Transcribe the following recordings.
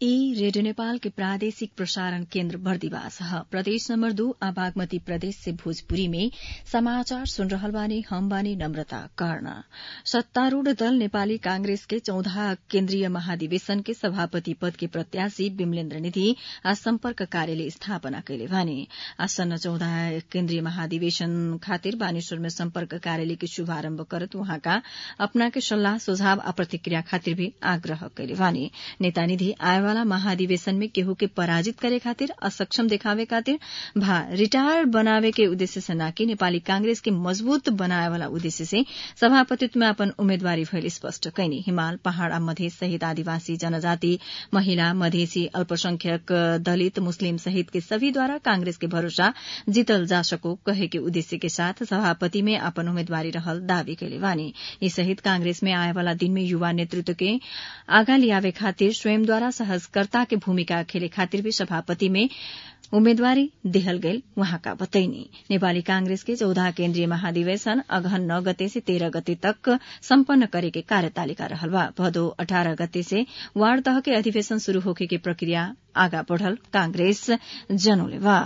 ई रेडियो नेपाल के प्रादेशिक प्रसारण केन्द्र बर्दिवास ह प्रदेश नम्बर दू आ बागमती प्रदेश से भोजपुरी में समाचार सुन रहल बानी हम बानी नम्रता कर्ण सत्तारूढ़ दल नेपाली कांग्रेस के चौदह केन्द्रीय महाधिवेशन के सभापति पद के प्रत्याशी विमलेन्द्र निधि आज सम्पर्क कार्यालय स्थापना कैले बानी आसन्न चौदह केन्द्रीय महाधिवेशन खातिर बानेश्वर में सम्पर्क कार्यालय के शुभारम्भ करत उहाँका अपना के सल्लाह सुझाव आ प्रतिक्रिया खातिर भी आग्रह कैले बानी नेता निधि आएवाला महाधिवेशन में केहू के पराजित करे खातिर असक्षम देखावे खातिर भा रिटायर बनावे के उद्देश्य से नाकि नेपाली कांग्रेस के मजबूत बनाए वाला उद्देश्य से सभापतित्व में अपन उम्मेदवारी भइल स्पष्ट कैनी हिमाल पहाड़ आ मधेस सहित आदिवासी जनजाति महिला मधेसी अल्पसंख्यक दलित मुस्लिम सहित के सभी द्वारा कांग्रेस के भरोसा जीतल जा सको कहे के उद्देश्य के साथ सभापति में अपन उम्मेदवारी रहल दावी कैले बानी यी सहित कांग्रेस में आए वाला दिन में युवा नेतृत्व के आगा लियावे खातिर स्वयं द्वारा सहजकर्ता के भूमिका खेले खातिर भी सभापति में उम्मेदवारी देहल गईल वहाँका बतैनी नेपाली कांग्रेस के चौदह केन्द्रीय महाधिवेशन अगहन नौ गते से तेह्र गते तक सम्पन्न करे के कार्यतालिका रहल बा भदौ अठारह गते से वार्ड तह के अधिवेशन शुरू होखे के प्रक्रिया आगा बढ़ल कांग्रेस जनौले बा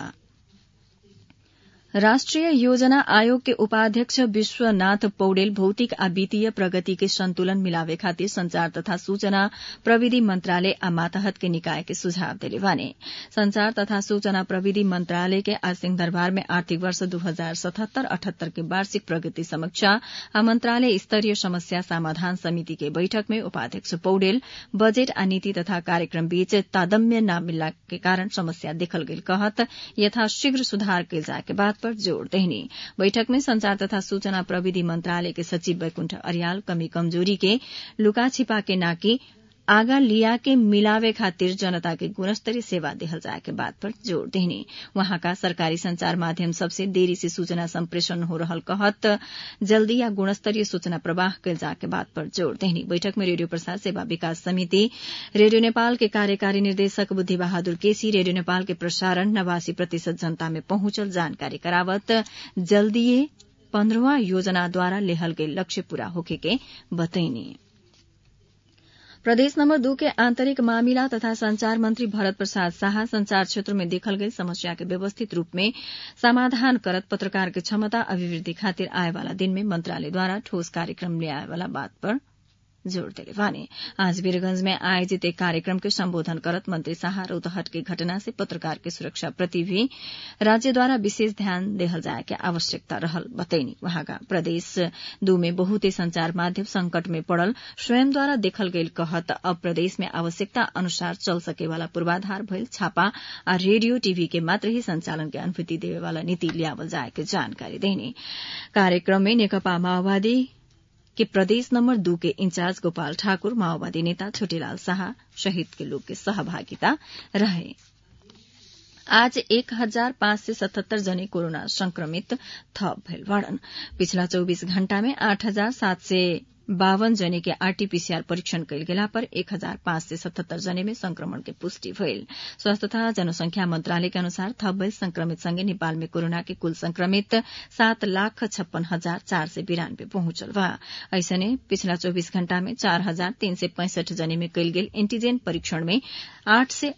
राष्ट्रिय योजना आयोग के उपाध्यक्ष विश्वनाथ पौडेल भौतिक आ वित्तीय प्रगति के संतुलन मिलावे खातिर संचार तथा सूचना प्रविधि मंत्रालय आ मातहत के निकाय के सुझाव दिले बाने संचार तथा सूचना प्रविधि मंत्रालय के आज सिंहदरबार में आर्थिक वर्ष दू हजार सतहत्तर अठहत्तर के वार्षिक प्रगति समीक्षा आ मंत्रालय स्तरीय समस्या समाधान समिति के बैठक में उपाध्यक्ष पौडेल बजेट आ नीति तथा कार्यक्रम बीच तादम्य न मिलला के कारण समस्या देखल गेल कहत यथाशीघ्र सुधार कैल जाए के बाद पर जोड़ देहनी बैठक में संचार तथा सूचना प्रविधि मंत्रालय के सचिव वैकुंठ अरियाल कमी कमजोरी के लुका छिपा के नाकी आगा लिया के मिलावे खातिर जनता के गुणस्तरीय सेवा देहल जाए के बात पर जोड़ देहनी वहाँका सरकारी संचार माध्यम सबसे देरी से सूचना संप्रेषण हो रहल कहत जल्दी या गुणस्तरीय सूचना प्रवाह कैल जाए के बात पर जोड़ देहनी बैठक में रेडियो प्रसार सेवा विकास समिति रेडियो नेपाल के कार्यकारी निर्देशक बुद्धि बहादुर केसी रेडियो नेपाल के प्रसारण नवासी प्रतिशत जनता में पहुंचल जानकारी करावत जल्दीए पन्ध्रवा योजनाद्वारा लेहल गई लक्ष्य पूरा होखे के बतैनी प्रदेश नम्बर दू के आंतरिक मामिला तथा संचार मंत्री भरत प्रसाद शाह संचार क्षेत्र में देखल गई समस्या के व्यवस्थित रूप में समाधान करत पत्रकार के क्षमता अभिवृद्धि खातिर आए वाला दिन में मंत्रालय द्वारा ठोस कार्यक्रम ले आए वाला बात पर जोड़ दिले वाने आज वीरगंज में आयोजित एक कार्यक्रम के संबोधन करत मंत्री शाह रौतहट के घटना से पत्रकार के सुरक्षा प्रति भी राज्य द्वारा विशेष ध्यान देहल जाए के आवश्यकता रहल बतैनी वहाँका प्रदेश दू में बहुते संचार माध्यम संकट में पड़ल स्वयं द्वारा देखल गईल कहत अब प्रदेश में आवश्यकता अनुसार चल सके वाला पूर्वाधार भइल छापा आ रेडियो टीवी के मात्र ही संचालन के अनुमति देवे वाला नीति लियावल जाए के जानकारी देनी कार्यक्रम में नेकपा माओवादी के प्रदेश नम्बर दू के इंचार्ज गोपाल ठाकुर माओवादी नेता छोटेलाल शाह शहीद के लोग के सहभागिता रहे आज एक हजार पाँच सय सतहत्तर जने कोरोना संक्रमित थप भेल बाड़न पिछला चौबीस घण्टा में आठ हजार सात सय बावन जने के आरटीपीसीआर परीक्षण कैल गेला पर एक हजार पाँच सय सतहत्तर जने में संक्रमण के पुष्टि भइल स्वास्थ्य तथा जनसंख्या मंत्रालय के अनुसार थप भइल संक्रमित संगे नेपाल में कोरोना के कुल संक्रमित सात लाख छप्पन हजार चार सय बिरानब्बे पहुंचल बा ऐसने पिछला चौबीस घण्टा में चार हजार तीन सय पैंसठ जने में कैल गेल एंटीजेन परीक्षण में आठ से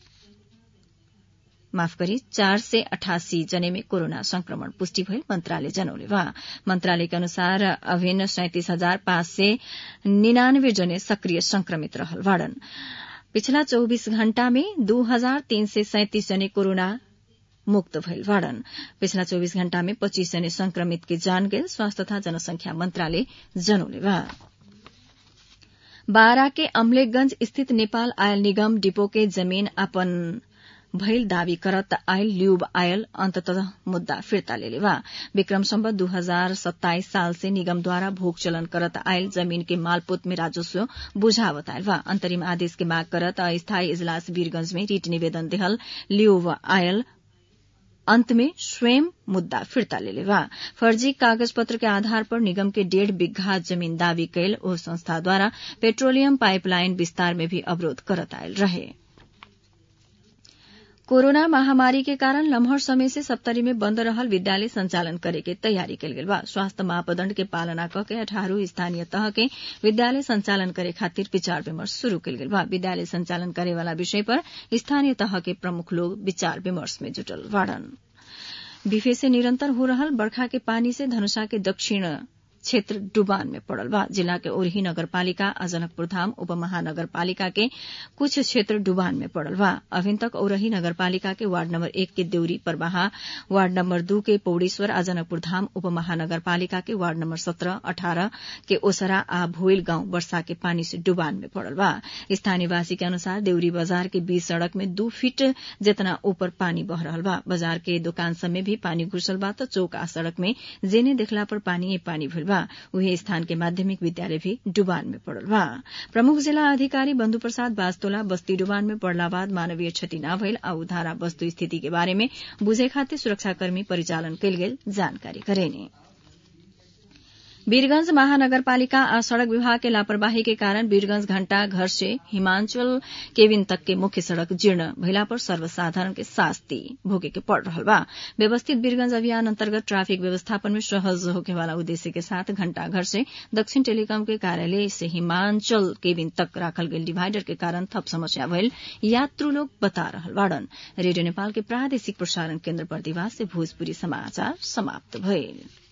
माफ गरी चार सय अठासी जने में कोरोना संक्रमण पुष्टि भइल मंत्रालय जनौले बा मंत्रालय के अनुसार अभिन्न सैंतिस हजार पाँच सय निनानब्बे जने सक्रिय संक्रमित रहल बाड़न पिछला चौबीस घण्टा में दू हजार तीन सय सैंतिस जने कोरोना मुक्त भइल बाड़न पिछला चौबीस घण्टा में पच्चीस जने संक्रमित के जान गेल स्वास्थ्य तथा जनसंख्या मंत्रालय जनौले बा बारा के अम्लेखगंज स्थित नेपाल आयल निगम डिपो के जमीन अपन भइल दावी करत आयल ल्यूब आयल अन्ततः मुद्दा फिर्ता लेले बा विक्रम सम्बत दू हजार सत्ताइस साल से निगम द्वारा भोग चलन करत आयल जमीन के मालपोत में राजस्व बुझावत आयल बा अंतरिम आदेश के माग करत अस्थायी इजलास वीरगंज में रीट निवेदन देहल ल्यूब आयल अंत में स्वयं मुद्दा फिर्ता लेले बा फर्जी कागज पत्र के आधार पर निगम के डेढ़ बिघा जमीन दावी कैल ओ संस्था द्वारा पेट्रोलियम पाइपलाइन विस्तार में भी अवरोध करत आयल रहे कोरोना महामारी के कारण लम्हर समय से सप्तरी में बंद रहल विद्यालय संचालन करे के तैयारी कल गेल बा स्वास्थ्य मापदण्ड के पालना क के अठारह स्थानीय तह के विद्यालय संचालन करे खातिर विचार विमर्श शुरू कल गेल बा विद्यालय संचालन करे वाला विषय पर स्थानीय तह के प्रमुख लोग विचार विमर्श में जुटल बाड़न बिफे से निरंतर हो रहल बरखा के पानी से धनुषा के दक्षिण क्षेत्र डुबान में पड़ल बा जिला के ओरही नगरपालिका आ जनकपुर धाम उप महानगरपालिका के कुछ क्षेत्र डुबान में पड़ल बा अभिन तक ओरही नगरपालिका के वार्ड नंबर एक के देउरी परबाहा वार्ड नंबर दू के पौड़ेश्वर आ जनकपुर धाम उप महानगरपालिका के वार्ड नंबर सत्रह अठारह के ओसरा आ भोइल गांव वर्षा के पानी से डुबान में पड़ल बा स्थानीयवासी के अनुसार देउरी बाजार के बीच सड़क में दू फीट जितना ऊपर पानी बह रहल बा बाजार के दुकान सब में भी पानी घुसल बा तो चौक आ सड़क में जेने देखला पर पानी पानी भइल बा उहे स्थान के माध्यमिक विद्यालय भी डुबान में पड़ल बा प्रमुख जिला अधिकारी बंधु प्रसाद बास्तोला बस्ती डुबान में पड़ला बाद मानवीय क्षति न भइल आ उधारा वस्तु स्थिति के बारे में बुझे खातिर सुरक्षाकर्मी परिचालन कयल गेल जानकारी करेनी वीरगंज महानगरपालिका आ सड़क विभाग के लापरवाही के कारण वीरगंज घंटा घर से हिमांचल केविन तक के मुख्य सड़क जीर्ण भइला पर सर्वसाधारण के शास्ति भोगे के पड़ रहल बा व्यवस्थित वीरगंज अभियान अंतर्गत ट्रैफिक व्यवस्थापन में सहज होके वाला उद्देश्य के साथ घंटा घर से दक्षिण टेलीकॉम के कार्यालय से हिमांचल केविन तक राखल गेल डिवाइडर के कारण थप समस्या भइल यात्रु लोग बता रहल बाड़न रेडियो नेपाल के प्रादेशिक प्रसारण केन्द्र बर्दिवास से भोजपुरी समाचार समाप्त भइल